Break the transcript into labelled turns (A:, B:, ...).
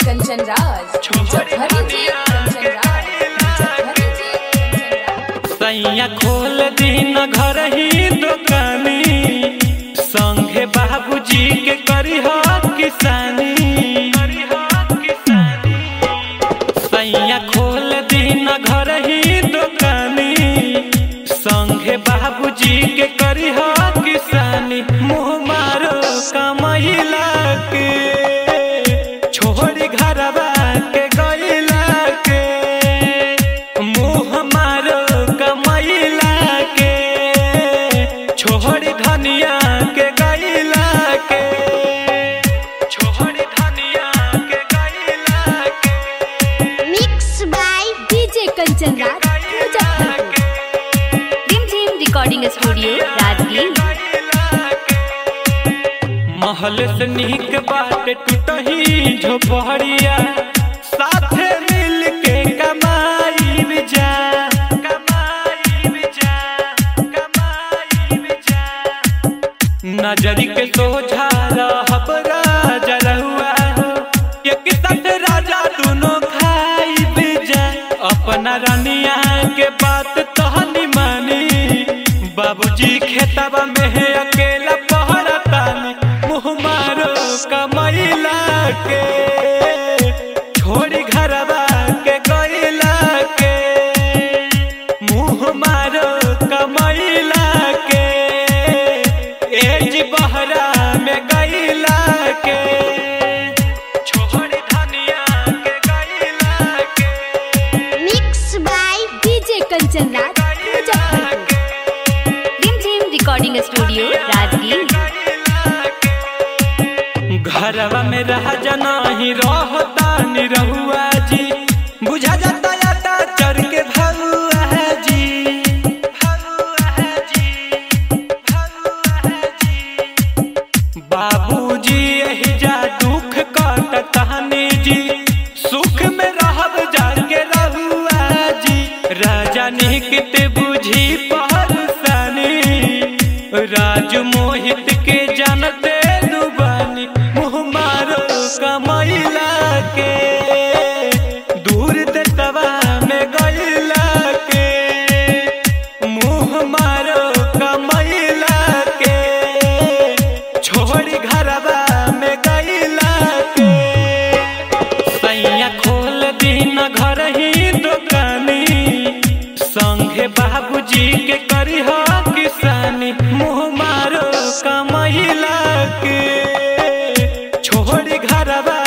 A: कंचन राज मुजफ्फरी जी कंचन राज मुजफ्फरी जी कंचन राज
B: सैया खोल दिन घर ही दुकानी संगे बाबूजी के करी किसानी सैया खोल दिन घर ही दुकानी संगे बाबूजी के करी किसानी मुँह मारो कमैला के छोड़ी घरवा के गैला के मुँह मारो कमैला के छोड़ी धनिया के गैला के छोड़ी धनिया के गैला के
C: mix by
A: DJ Kanchan Raj Muzaffarpur रिम झिम रिकॉर्डिंग स्टूडियो राजगीर
B: महल से निक बाट टूटही झोपड़िया साथे मिल के कमाई में जा कमाई में जा कमाई में जा नजरी के सोझा रहब राजा रहुआ हो एक साथ राजा दोनों खाई बेजा अपना रानिया के बात तहनी मानी बाबूजी खेतबा में है अकेला पहरतानी मुँह मारो कमैला के छोड़ी घरवा के गैला के मुँह मारो कमैला के एज बहरा में गैला के छोड़ी धनिया के गैला के
C: mix by
A: DJ Kanchan Raj Muzaffarpur रिम झिम रिकॉर्डिंग स्टूडियो राजगीर
B: घरवा में रह जाना ही रहता नि रहुआ जी बुझा जाता जाता चढ़ के भगुआ जी भगुआ जी भगुआ जी बाबूजी यही जा दुख कटतानी जी सुख में रहब जाके रहुआ जी राजा निकित बुझी पहरसानी राज मोहित के जानते दुबानी मुँह मारो कमैला के दूर दतवा में गैला के मुँह मारो कमैला के छोड़ी घरवा में गैला के सैया खोल दिन घर ही दुकानी संगे बाबूजी के करी किसानी मुँह मारो कमैला के छोड़ी घरवा